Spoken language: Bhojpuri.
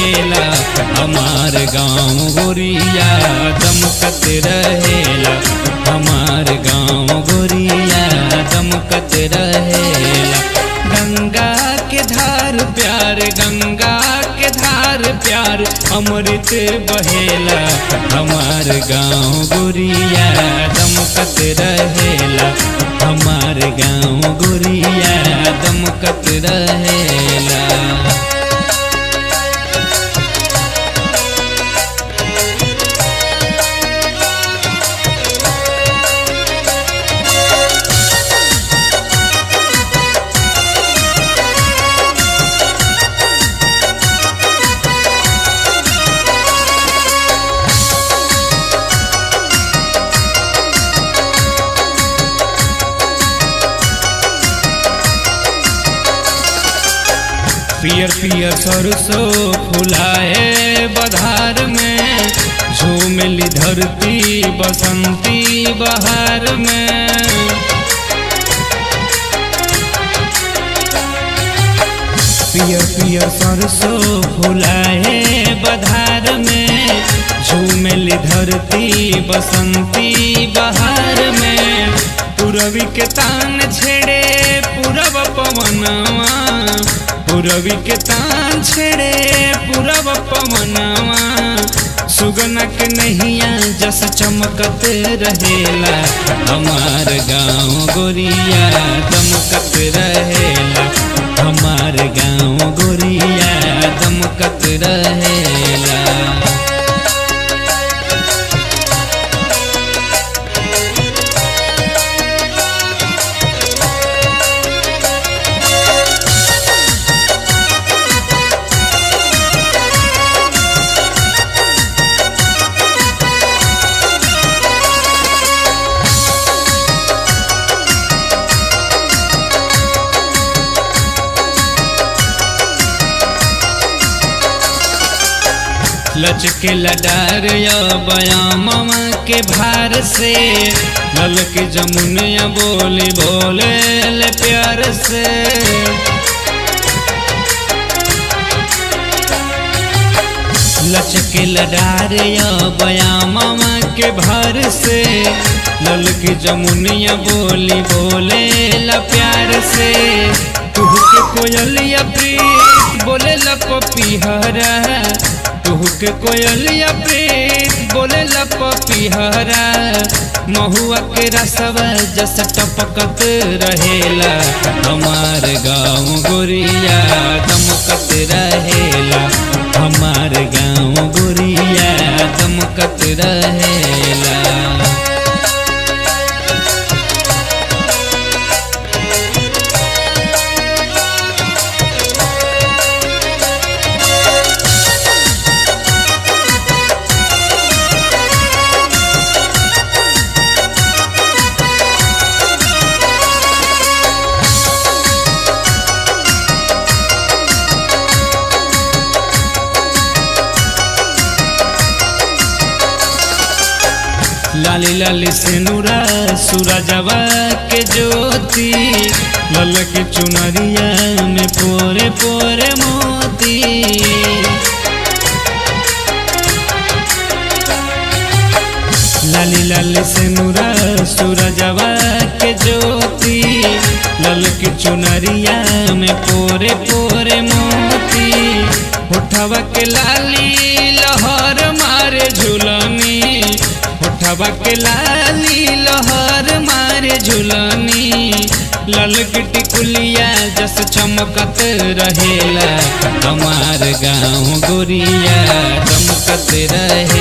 रहेला हमार गाँव गोरिया दमकत रहेला हमार गाँव गोरिया दमकत रहेला गंगा के धार प्यार गंगा के धार प्यार अमृत बहेला हमार गाँव गोरिया दमकत रहेला हमार गाँव गोरिया दमकत रहेला पियर पियर सरसों फुलाए बधार में झूमली धरती बसंती बहार में पियर पियर सरसों फुलाए बधार में झूमली धरती बसंती बहार में पूरबी के तान छेड़े पूरब पवनवा पूरबी के तान छेड़े पूरब पवनवा सुगना के नैया जस चमकत रहेला हमार गाँव गोरिया दमकत रहेला हमार गाँव गोरिया दमकत रहेला लचके लडार या बयामवा के भार से लल के जमुनिया बोली बोले ले प्यार से लचके लडार या बयामवा के भार से लल के जमुनिया बोली बोले ला प्यार से तुह के कोयलिया प्रीत बोले ला पपीहरा तुह के कोयलिया प्रीत बोले ला पपीहरा महुआ के रसवा जस टपकत रहेला हमार गाँव गोरिया दमकत रहेला हमार गाँव गोरिया दमकत रहेला लाली लाली सिनुरा सूरजवा के ज्योति लल के चुनरिया में पोरे पोरे मोती लाली लाली सिनुरा सूरजवा के ज्योति लल के चुनरिया में पोरे पोरे मोती होठवा के लाली लहर मारे झुलनी होठवा के लाली लहर मारे झुलनी ललक टिकुलिया जस चमकत रहेला हमार गाँव गोरिया दमकत रहे